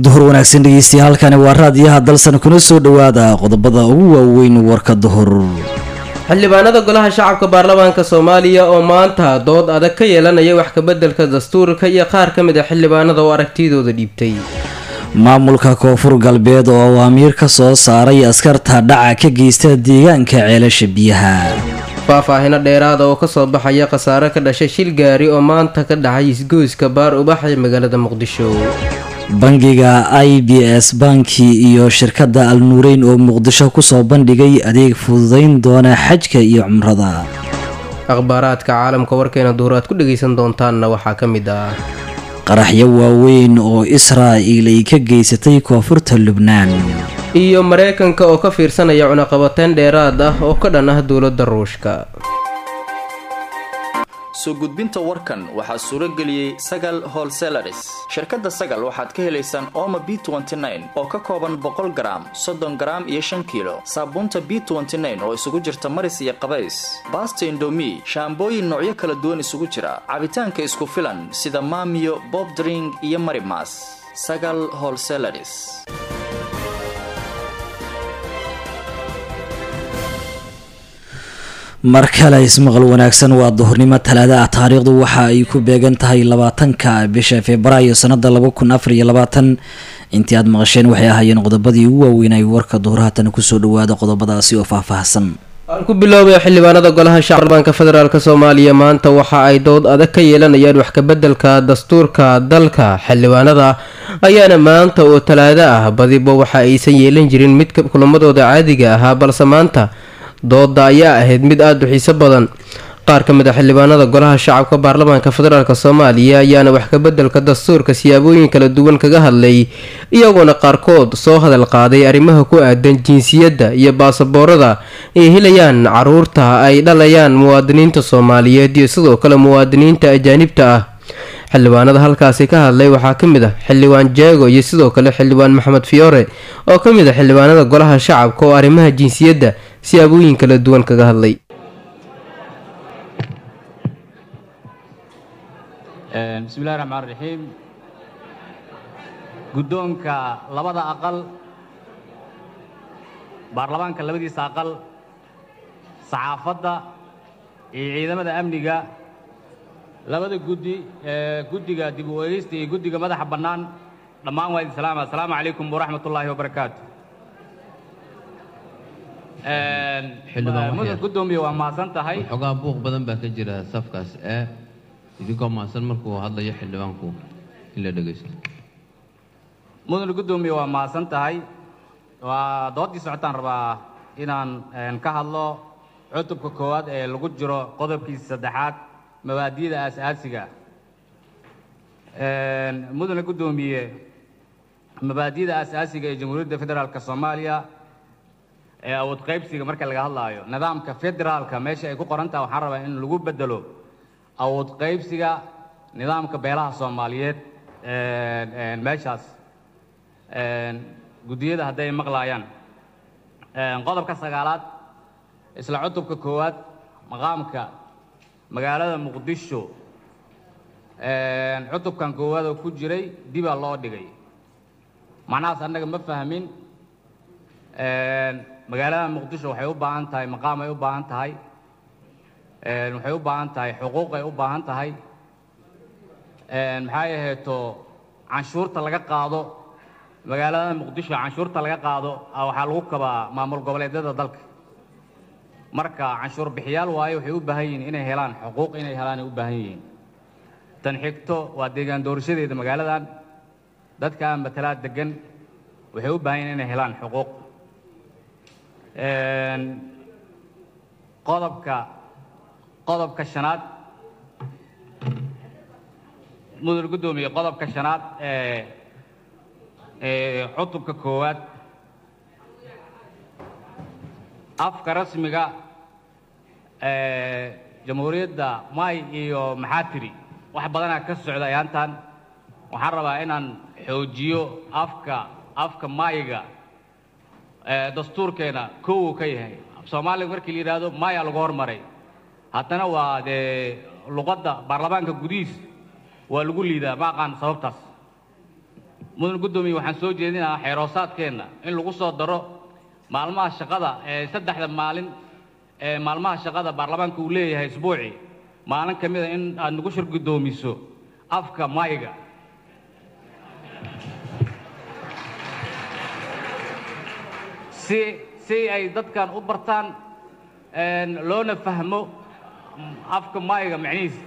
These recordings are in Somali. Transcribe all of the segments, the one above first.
duhur wanaagsan dhegeystayaal halkani waa raadiyaha dalsan kuna soo dhowaada qodobada ugu waaweyn warka duhur xildhibaanada golaha shacabka baarlamaanka soomaaliya oo maanta dood adag ka yeelanaya wax kabeddelka dastuurka iyo qaar ka mid a xildhibaanada oo aragtidooda dhiibtay maamulka koonfur galbeed oo awaamiir ka soo saaray askarta dhaca ka geysta deegaanka ceelasha biyaha faahfaahino dheeraada oo kasoo baxaya khasaare ka dhashay shil gaari oo maanta ka dhacay isgoyska baar ubax ee magaalada muqdisho bangiga i b s banki iyo shirkadda al nuureyn oo muqdisho kusoo bandhigay adeeg fududeyn doona xajka iyo cumrada akhbaaraadka caalamka warkeena duhur aad ku dhagaysan doontaanna waxaa ka mid ah qaraxyo waaweyn oo israa'il ay ka geysatay koonfurta lubnaan iyo mareykanka oo ka fiirsanaya cunaqabateyn dheeraad ah oo ka dhan ah dowladda ruushka soo gudbinta warkan waxaa suuro geliyey sagal holselaris shirkadda sagal waxaad ka helaysaan ooma b oo ka kooban boqol garaam soddon garaam iyo shan kiilo saabuunta b oo isugu jirta maris iyo qabays baasta indomi shaambooyin noocyo kala duwan isugu jira cabitaanka isku filan sida maamiyo bobdring iyo marimas sagal holselaris mar kale ismaqal wanaagsan waa duhurnimo talaada ah taariikhdu waxa ay ku beegan tahay labaatanka bisha februaayo sanada laba kun afar iyo labaatan intii aad maqasheen waxay ahaayeen qodobadii ugu waaweynay warka duhur haatana kusoo dhawaada qodobadaasi oo faahfaahsan aan ku biloobay xildhibaanada golaha shacbanka federaalk soomaaliya maanta waxa ay dood adag ka yeelanayaan wax kabeddelka dastuurka dalka xildhibaanada ayaana maanta oo talaado ah badiba waxa aysan yeelan jirin mid kulamadooda caadiga ahaa balse maanta dooda ayaa ahayd mid aada u xiiso badan qaar ka mid a xildhibaanada golaha shacabka baarlamaanka federaalk soomaaliya ayaana wax kabeddelka dastuurka siyaabooyin kala duwan kaga hadlay iyagoona qaarkood soo hadal qaaday arrimaha ku aadan jinsiyadda iyo baasaboorada ay helayaan caruurta ay dhalayaan muwaadiniinta soomaaliyeed iyo sidoo kale muwaadiniinta ajaanibta ah xildhibaanada halkaasi ka hadlay waxaa ka mid ah xildhibaan jeego iyo sidoo kale xildhibaan maxamed fiyoore oo ka mid ah xildhibaanada golaha shacabka oo arrimaha jinsiyadda siyaabooyin kala duwan kaga hadlay bismillahi raxmaan raxiim guddoonka labada aqal baarlamaanka labadiisa aqal saxaafadda iyo ciidamada amniga labada guddi guddiga dib u eegeysta iyo guddiga madaxa bannaan dhammaan waa idin salaama assalaamu calaykum waraxmat ullaahi wabarakaatu mudad guddoomiye waa mahadsan tahay xogaa buuq badan baa ka jira safkaas ee idinkoo mahadsan markuu hadlayo xildhibaanku in la dhegaysto mudan guddoomiye waa mahadsan tahay waa doodii socotaan rabaa inaan ka hadlo cutubka koowaad ee lagu jiro qodobkiisa saddexaad mabaadiyada aas-aasiga mudane guddoomiye mabaadiyada aas-aasiga ee jamhuuriyadda federaalk soomaaliya ee awood qaybsiga marka laga hadlaayo nidaamka federaalka meesha ay ku qoran taha waxaan rabaa in lagu bedelo awood qaybsiga nidaamka beelaha soomaaliyeed meeshaas guddiyada hadday maqlaayaan qodobka sagaalaad isla cutubka koowaad maqaamka magaalada muqdisho cutubkan koowaad oo ku jiray dibaa loo dhigay macnahaas annaga ma fahmin magaalada muqdisho waxay u baahan tahay maqaam ay u baahan tahay waxay u baahan tahay xuquuq ay u baahan tahay maxay aheeto canshuurta laga qaado magaalada muqdisho canshuurta laga qaado waxaa lagu kabaa maamul goboleedyada dalka marka canshuur bixiyaal waayo waxay u baahan yihiin inay helaan xuquuq inay helaan ay u baahan yihiin tan xigto waa deegaan doorashadeeda magaaladan dadka matalaad degan waxay u baahan yihiin inay helaan xuquuq qodobka qodobka shanaad mudane guddoomiye qodobka shanaad ee ee cutubka koowaad afka rasmiga ee jamhuuriyadda may iyo maxaatiri wax badanaa ka socda ayaantan waxaan rabaa inaan xoojiyo afka afka mayga dastuurkeena kow ka yahay soomaaliga markii la yidhaahdo maya lagu hormaray haddana waa dee luqadda baarlamaanka gudihiis waa lagu liidaa ma aqaan sababtaas mudan guddoomiye waxaan soo jeedinahaa xeeroosaadkeenna in lagu soo daro maalmaha shaqada ee saddexda maalin ee maalmaha shaqada baarlamaanka uu leeyahay isbuucii maalin ka mida in aad nagu shir guddoomiso afka mayga si si ay dadkan u bartaan loona fahmo afka mayga macnihiisa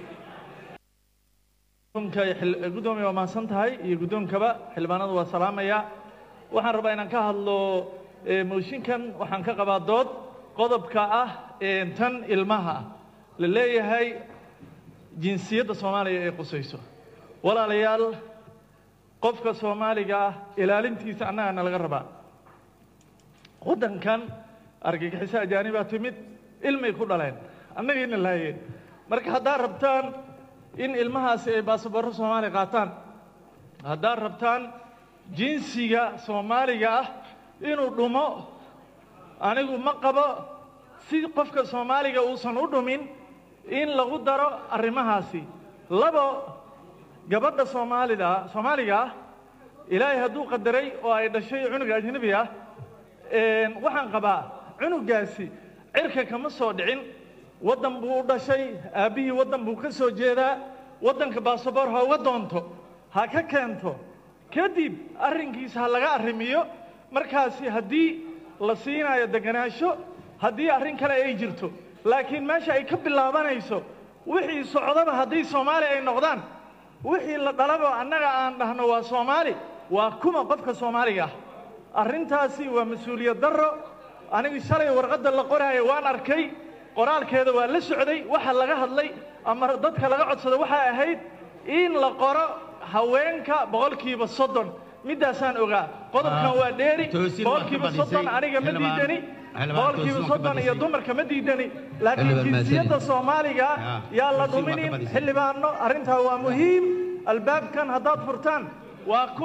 gudoomiya waa mahadsan tahay iyo guddoonkaba xildhibaanadu waa salaamaya waxaan rabaa inaan ka hadlo mooshinkan waxaan ka qabaa dood qodobka ah tan ilmaha ah la leeyahay jinsiyadda soomaaliya ee qusayso walaalayaal qofka soomaaliga ah ilaalintiisa annagana laga rabaa waddankan argagixiso ajaanibaa timid ilmay ku dhaleen annagayna laayeen marka haddaad rabtaan in ilmahaasi ay baasaboorro soomaaliya qaataan haddaad rabtaan jinsiga soomaaliga ah inuu dhumo anigu ma qabo si qofka soomaaliga uusan u dhumin in lagu daro arrimahaasi labo gabadha soomaalida soomaaliga ah ilaahay hadduu qadaray oo ay dhashay cunuga ajnebi ah waxaan qabaa cunugaasi cirka kama soo dhicin waddan buu u dhashay aabbihii waddan buu ka soo jeedaa waddanka baasaboor ha uga doonto ha ka keento kadib arrinkiisa ha laga arrimiyo markaasi haddii la siinayo deganaansho haddii arrin kale ay jirto laakiin meesha ay ka bilaabanayso wixii socdaba haddii soomaali ay noqdaan wixii la dhalaba annaga aan dhahno waa soomaali waa kuma qofka soomaaliga ah arrintaasi waa mas-uuliyad darro anigu shalay warqadda la qoraayo waan arkay qoraalkeeda waa la socday waxa laga hadlay ama dadka laga codsada waxay ahayd in la qoro haweenka boqolkiiba soddon middaasaan ogaa qodobkan waa dheeri boqolkiiba soddon aniga ma diidani boqolkiiba soddon iyo dumarka ma diidani laakiin jinsiyadda soomaaliga yaa la dhuminin xildhibaano arrintaa waa muhiim albaabkan haddaad furtaan waa ku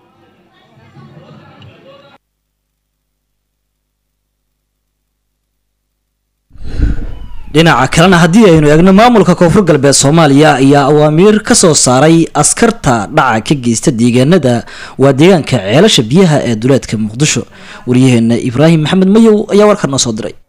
dhinaca kalena haddii aynu eegno maamulka koonfur galbeed soomaaliya ayaa awaamiir ka soo saaray askarta dhaca ka geysta deegaanada waa deegaanka ceelasha biyaha ee duleedka muqdisho waryaheena ibraahim maxamed mayow ayaa warkan noo soo diray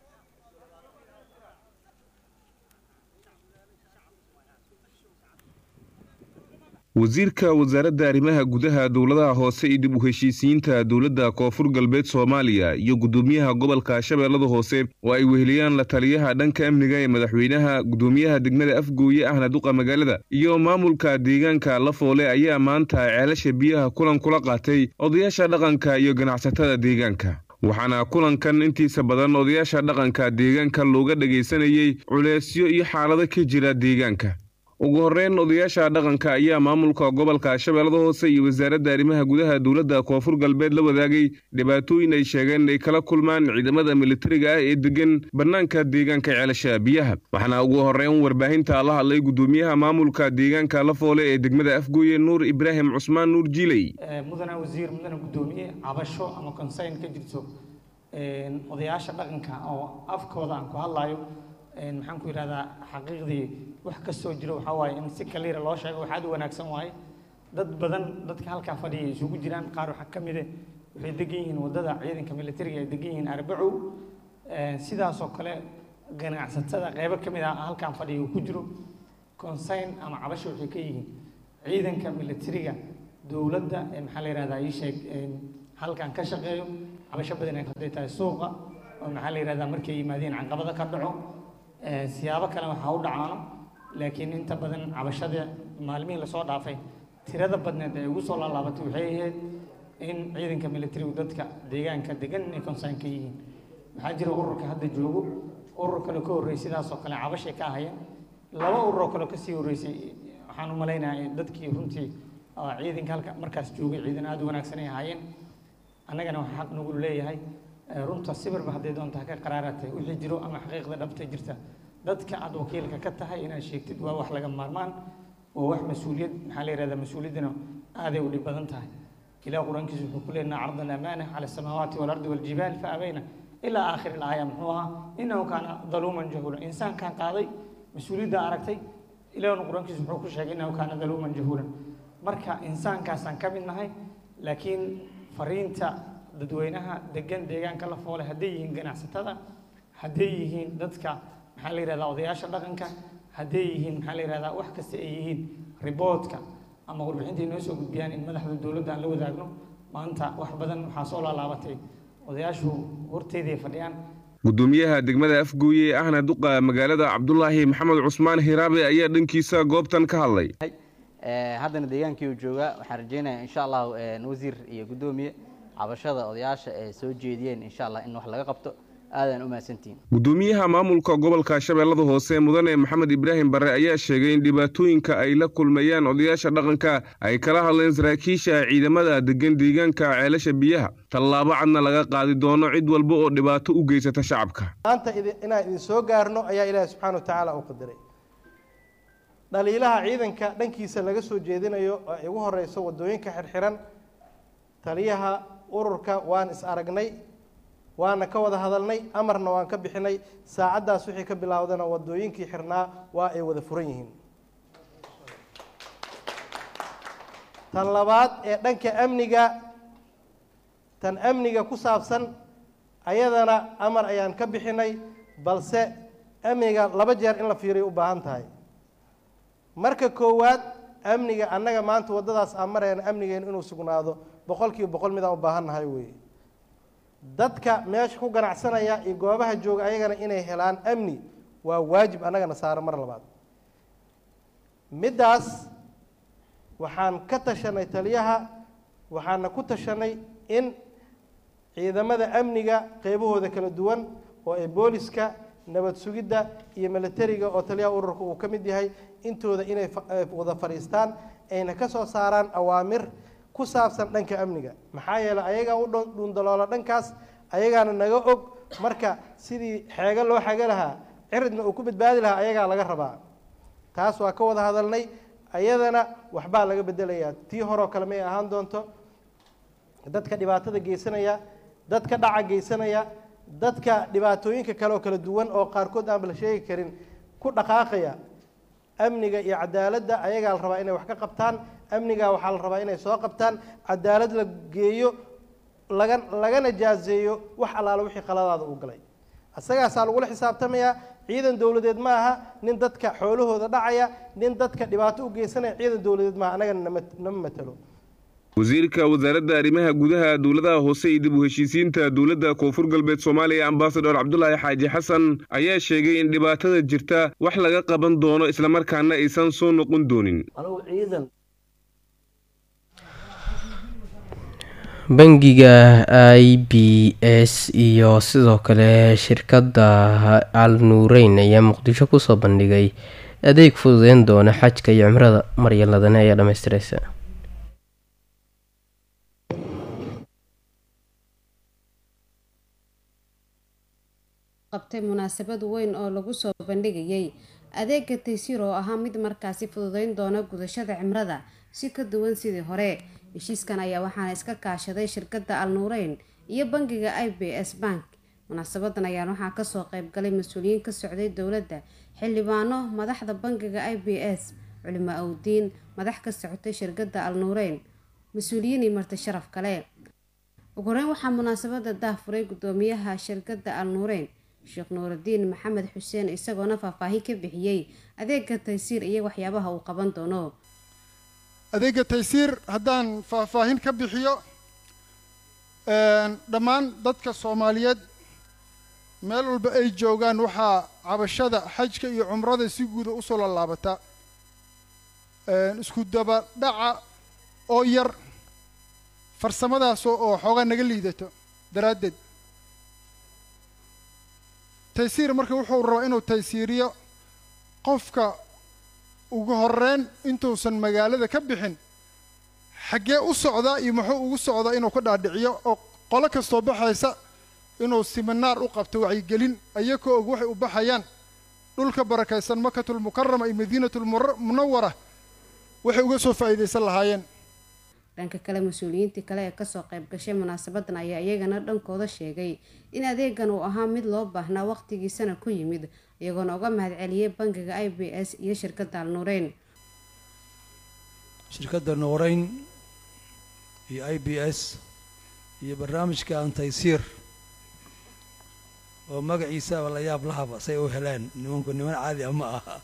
wasiirka wasaaradda arrimaha gudaha dowladaha hoose iyo dib u heshiisiyiinta dowladda koonfur galbeed soomaaliya iyo guddoomiyaha gobolka shabeellada hoose oo ay weheliyaan la taliyaha dhanka amniga ee madaxweynaha guddoomiyaha degmada afgooye ahna duqa magaalada iyo maamulka deegaanka lafoole ayaa maanta ceelasha biyaha kulan kula qaatay odayaasha dhaqanka iyo ganacsatada deegaanka waxaana kulankan intiisa badan odayaasha dhaqanka deegaanka looga dhagaysanayey culeysyo iyo xaalado ka jira deegaanka ugu horreyn odayaasha dhaqanka ayaa maamulka gobolka shabeellada hoose iyo wasaaradda arrimaha gudaha dowladda koonfur galbeed la wadaagay dhibaatooyin ay sheegeen ay kala kulmaan ciidamada militariga ah ee degan bannaanka deegaanka ceelasha biyaha waxaana ugu horreyn warbaahinta la hadlay guddoomiyaha maamulka deegaanka lafoole ee degmada afgooye nuur ibraahim cusmaan nuur jiiley mudana wasiir mudana guddoomiye cabasho ama consayn ka jirto odayaasha dhaqanka oo afkooda aan ku hadlayo maxaan ku yidhahdaa xaqiiqdii wax ka soo jiro waxaa waaye in si kaliira loo sheego wax aad u wanaagsan waaye dad badan dadka halkaa fadhiya isugu jiraan qaar waxaa ka mide waxay degan yihiin waddada ciidanka militariga ay degan yihiin arbacow sidaasoo kale ganacsatada qeybo ka mid ah halkaan fadhiya uu ku jiro consign ama cabasho waxay ka yihiin ciidanka militariga dowladda maxaa la yidhahdaa ii sheeg halkaan ka shaqeeyo cabasho badan ay hadday tahay suuqa oo maxaa la yidhahdaa markay yimaadeen canqabada ka dhaco siyaabo kale waxaa u dhacaano laakiin inta badan cabashada maalmihii lasoo dhaafay tirada badneed ee ugu soo laalaabatay waxay ahayd in ciidanka militarigu dadka deegaanka degan inay consign ka yihiin waxaa jira ururka hadda joogo urur kale ka horreysay sidaasoo kale cabashay ka ahayeen laba urur oo kale kasii horreysay waxaan u malaynayaa dadkii runtii ciidanka halka markaas joogay ciidan aada u wanaagsan ay ahaayeen annagana waxaa xaq nagu leeyahay runta sibirba hadday doonta ha ka qaraaratay wixii jiro ama xaqiiqda dhabta jirta dadka aad wakiilka ka tahay inaad sheegtid waa wax laga maarmaan waa wax mas-uuliyad maxaa la yihahdaa mas-uuliyaddana aaday u dhib badan tahay ilaah qur-aankiisa wuxuu ku leenaha carda alamaana cala asamaawaati waalardi waljibaal fa abayna ilaa aakhiri ilaaya muxuu ahaa innahu kaana daluuman jahuulan insaankan qaaday mas-uuliyadda aragtay ilaahna qur-aankiisa wuxuu ku sheegay innahu kaana daluuman jahuulan marka insaankaasaan ka mid nahay laakiin fariinta dadweynaha degan deegaanka la foole hadday yihiin ganacsatada hadday yihiin dadka maxaa la yihahdaa odayaasha dhaqanka hadday yihiin maxaa la yihahdaa wax kasta ay yihiin riboodka ama warbixintai noo soo gudbiyaan in madaxda dowladda aan la wadaagno maanta wax badan waxaa soo laalaabatay odayaashu horteeday fadhiyaan gudoomiyaha degmada afgooye ee ahna duqa magaalada cabdulaahi maxamed cusmaan hiraabe ayaa dhankiisa goobtan ka hadlay haddana deegaankii uu joogaa waxaan rajeynayaa insha allahu wasiir iyo guddoomiye cabashada odayaasha ee soo jeediyeen insha allah in wax laga qabto aadaan u mahadsantihiin gudoomiyaha maamulka gobolka shabeellada hoose mudane maxamed ibraahim barre ayaa sheegay in dhibaatooyinka ay la kulmayaan odayaasha dhaqanka ay kala hadleen saraakiisha ciidamada degan deegaanka ceelasha biyaha tallaabo cadna laga qaadi doono cid walba oo dhibaato u geysata shacabka maanta inaan idin soo gaarno ayaa ilaahi subxaana wa tacaala u qadiray dhaliilaha ciidanka dhankiisa laga soo jeedinayo oo ay ugu horeyso wadooyinka xirxiran taliyaha ururka waan is aragnay waana ka wada hadalnay amarna waan ka bixinay saacaddaas wixii ka bilaawdana wadooyinkii xirnaa waa ay wada furan yihiin tan labaad ee dhanka amniga tan amniga ku saabsan ayadana amar ayaan ka bixinay balse amniga laba jeer in la fiiriyo u baahan tahay marka koowaad amniga annaga maanta waddadaas aan marayna amnigeenu inuu sugnaado boqol kiiba boqol midaan u baahan nahay weeye dadka meesha ku ganacsanaya iyo goobaha jooga ayagana inay helaan amni waa waajib annagana saara mar labaad middaas waxaan ka tashanay taliyaha waxaana ku tashanay in ciidamada amniga qeybahooda kala duwan oo ay booliska nabad sugidda iyo militariga oo taliyaha ururka uu ka mid yahay intooda inay wada fadhiistaan ayna ka soo saaraan awaamir ku saabsan dhanka amniga maxaa yeeley ayagaa u dhuundaloola dhankaas ayagaana naga og marka sidii xeego loo xego lahaa ciridna uu ku badbaadi lahaa ayagaa laga rabaa taas waa ka wada hadalnay ayadana waxbaa laga bedelayaa tii horeo kale may ahaan doonto dadka dhibaatada geysanaya dadka dhaca geysanaya dadka dhibaatooyinka kale oo kala duwan oo qaarkood aanba la sheegi karin ku dhaqaaqaya amniga iyo cadaaladda ayagaa la rabaa inay wax ka qabtaan amniga waxaa la rabaa inay soo qabtaan cadaalad la geeyo laga lagana jaazeeyo wax allaala wixii qaladaada uu galay isagaasaa lagula xisaabtamayaa ciidan dowladeed ma aha nin dadka xoolahooda dhacaya nin dadka dhibaato u geysanaya ciidan dowladeed maaha annagana nama nama matalo wasiirka wasaaradda arrimaha gudaha dowladaha hoose iyo dib u heshiisiinta dowladda koonfur galbeed soomaaliya ambasador cabdulaahi xaaji xasan ayaa sheegay in dhibaatada jirta wax laga qaban doono islamarkaana aysan soo noqon doonin bangiga i b s iyo sidoo kale shirkadda al nuureyn ayaa muqdisho kusoo bandhigay adeeg fududeyn doona xajka iyo cimrada maryaladane ayaa dhamaystireysa qabtay munaasabad weyn oo lagu soo bandhigayay adeega taysiir oo ahaa mid markaasi fududeyn doona gudashada cimrada si ka duwan sidii hore heshiiskan ayaa waxaana iska kaashaday shirkadda al nuureyn iyo bangiga i b s bank munaasabadan ayaan waxaa kasoo qeybgalay mas-uuliyiin ka socday dowladda xildhibaano madaxda bangiga i b s culimo awdiin madax ka socotay shirkadda al nuureyn mas-uuliyiin iyo marti sharaf kale ugu horeyn waxaa munaasabada daahfuray gudoomiyaha shirkadda al nuureyn sheekh nuuraddiin maxamed xuseen isagoona faahfaahin ka bixiyey adeega taysiir iyo waxyaabaha uu qaban doono adeega taysiir haddaan faahfaahin ka bixiyo dhammaan dadka soomaaliyeed meel walba ay joogaan waxaa cabashada xajka iyo cumrada si guuda usoo lalaabata isku daba dhaca oo yar farsamadaas oo xoogaa naga liidato daraaddeed taysiir marka wuxuu rabaa inuu taysiiriyo qofka ugu horeyn intuusan magaalada ka bixin xaggee u socdaa iyo muxuu ugu socdaa inuu ka dhaadhiciyo oo qolo kastoo baxaysa inuu siminaar u qabto wacyigelin ayakoo og waxay u baxayaan dhulka barakaysan makatulmukarama iyo madiinatulmunawara waxay uga soo faa'iidaysan lahaayeen dhanka kale mas-uuliyiintii kale ee kasoo qayb gashay munaasabadan ayaa iyagana dhankooda sheegay in adeegan uu ahaa mid loo baahnaa waqtigiisana ku yimid iyagoona uga mahadceliyay bangiga i b s iyo shirkadda al nuureyn shirkadda nuureyn iyo i b s iyo barnaamijka antaysiir oo magaciisaba la yaab lahaba say u heleen nimanku niman caadi ah ma aha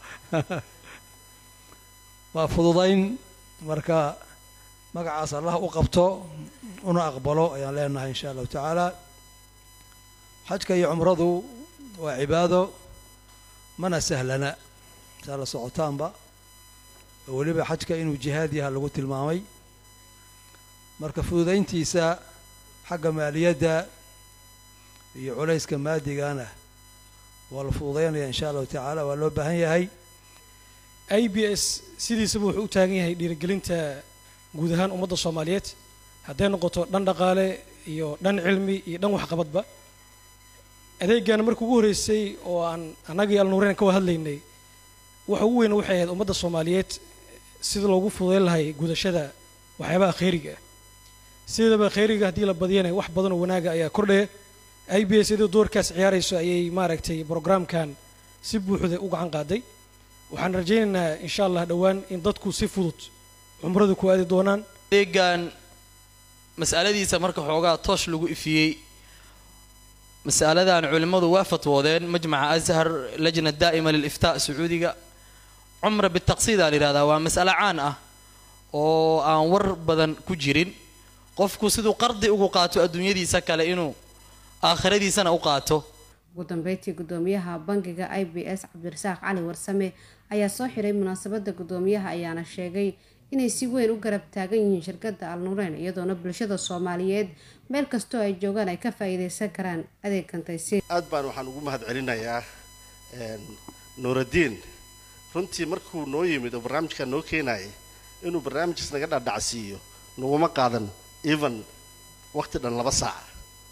waa fududayn marka magacaas allah u qabto una aqbalo ayaan leenahay insha allahu tacaala xajka iyo cumradu waa cibaado mana sahlana saa la socotaanba oo weliba xajka inuu jihaad yaha lagu tilmaamay marka fududayntiisa xagga maaliyadda iyo culayska maadigana waa la fududaynaya insha allahu tacaala waa loo baahan yahay i b s sidiisaba wuxuu u taagan yahay dhiirigelinta guud ahaan ummadda soomaaliyeed hadday noqoto dhan dhaqaale iyo dhan cilmi iyo dhan waxqabadba adeegana markii ugu horreysay oo aan annagii alnuureen ka hadlaynay waxa ugu weyn waxay ahayd ummadda soomaaliyeed sida loogu fududayn lahay gudashada waxyaabaha khayriga ah sidaba khayriga haddii la badiyana wax badan oo wanaaga ayaa kordhaya i b s iyadoo doorkaas ciyaarayso ayay maaragtay brograamkan si buuxda u gacan qaaday waxaan rajaynaynaa insha allah dhowaan in dadku si fudud cumrada ku aadi doonaan adeegan mas'aladiisa marka xoogaa toosh lagu ifiyey mas'aladan culimmadu waa fatwoodeen majmaca ashar lajna daa'ima liliftaa sacuudiga cumra bitaqsiid aan yidhahdaa waa mas'alo caan ah oo aan war badan ku jirin qofku siduu qardi ugu qaato adduunyadiisa kale inuu aakhiradiisana u qaato ugu dambeyntii gudoomiyaha bangiga i b s cabdirasaaq cali warsame ayaa soo xiray munaasabada gudoomiyaha ayaana sheegay inay si weyn u garab taagan yihiin shirkadda alnuureen iyadoona bulshada soomaaliyeed meel kastoo ay joogaan ay ka faa-iideysan karaan adeegkan taysiir aad baan waxaan ugu mahad celinayaa nuuraddiin runtii markuu noo yimid oo barnaamijkaa noo keenayay inuu barnaamijkaas naga dhadhacsiiyo naguma qaadan even waqti dhan laba saaca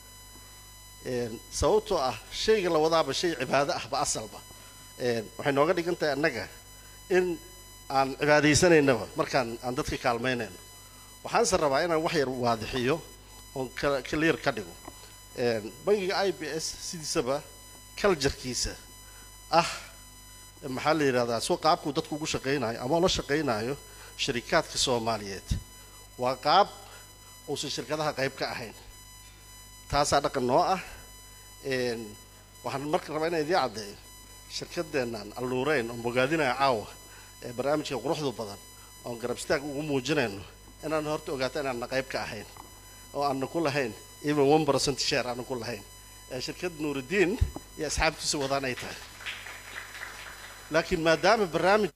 sababtoo ah shayga la wadaaba shay cibaado ahba asalba waxay nooga dhigan tahay annaga in aan cibaadaysanaynaba markaan aan dadka kaalmaynayno waxaanse rabaa inaan wax yar waadixiyo oon clear ka dhigo bangiga i b s sidiisaba culjarkiisa ah maxaa la yidhahdaa soo qaabkuu dadku ugu shaqaynayo ama ula shaqaynayo sharikaadka soomaaliyeed waa qaab uusan shirkadaha qayb ka ahayn taasaa dhaqan noo ah waxaan marka rabaa inaan idiin caddeeyo shirkadeennan alnuureyn oo bogaadinaya caawa ee barnaamijka quruxdu badan oon garab istaag ugu muujinayno inaan horta ogaato inaanna qayb ka ahayn oo aanna ku lahayn even one percent share aanna ku lahayn ee shirkad nuurudiin iyo asxaabtiisa wadaan ay tahay laakiin maadaama barnaamij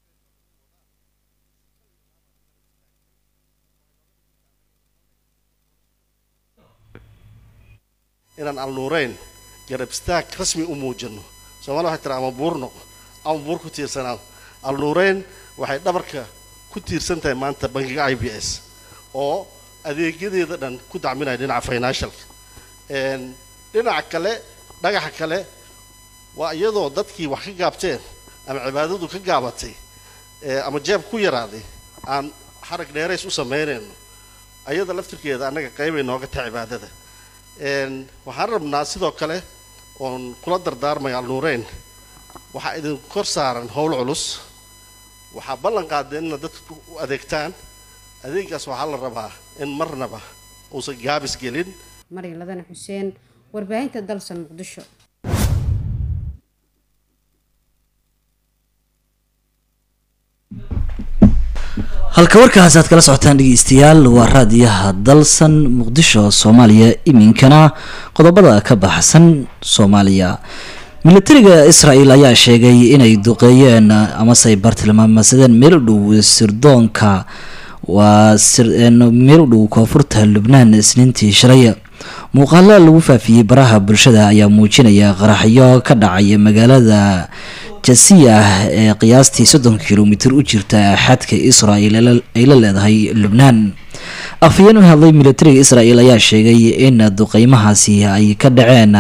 inaan alnuureyn garab istaag rasmi u muujino soomaalida waxay tiraa ama buur noqo ama buur ku tiirsanaan alnuureyn waxay dhabarka ku tiirsan tahay maanta bangiga i b s oo adeegyadeeda dhan ku dacminaya dhinaca financialka dhinaca kale dhagaxa kale waa iyadoo dadkii wax ka gaabteen ama cibaadadu ka gaabatay ama jeeb ku yaraaday aan xarag dheerays u samaynayno ayada laftirkeeda annaga qaybay nooga tahay cibaadada waxaan rabnaa sidoo kale oon kula dardaarmaya alnuureyn waxaa idin kor saaran howl culus waxaa ballan qaadeen inaad dadka u adeegtaan adeegaas waxaa la rabaa in marnaba uusan gaabis gelin maryam ladana xuseen warbaahinta dalsan muqdisho halka warkaas aad kala socotaan dhegeystayaal waa raadiyaha dalsan muqdisho soomaaliya iminkana qodobada ka baxsan soomaaliya militariga israel ayaa sheegay inay duqeeyeen amasey bartilmaamasadeen meel u dhow sirdoonka waa meel u dhow koonfurta lubnaan isniintii shalay muuqaalo lagu faafiyey baraha bulshada ayaa muujinaya qaraxyo ka dhacaya magaalada jasiya ee qiyaastii soddon kilomitir u jirta xadka israel ay la leedahay lubnaan afhayeen u hadlay militariga israel ayaa sheegay in duqeymahaasi ay ka dhaceen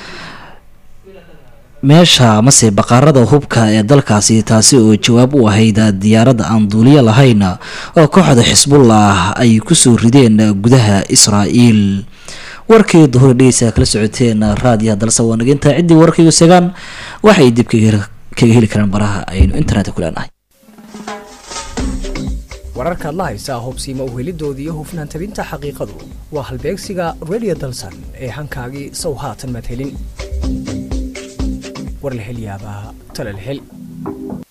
meesha amase baqaarada hubka ee dalkaasi taasi oo jawaab u ahayd diyaaradda aan duuliyo lahayn oo kooxda xisbullah ay kusoo rideen gudaha israel warkii duhur dhegeysa kala socoteen raadiyaha dalse waa naginta ciddii warkaygu segaan waxay dib kaga heli karaan baraha aynu internetka ku leenahay wararkaad la haysaa hubsiimo uhelidoodii iyo hufnaan tabinta xaqiiqadu waa halbeegsiga radio dalsan ee hankaagii sow haatan maad helin war la hel yaabaa tale la hel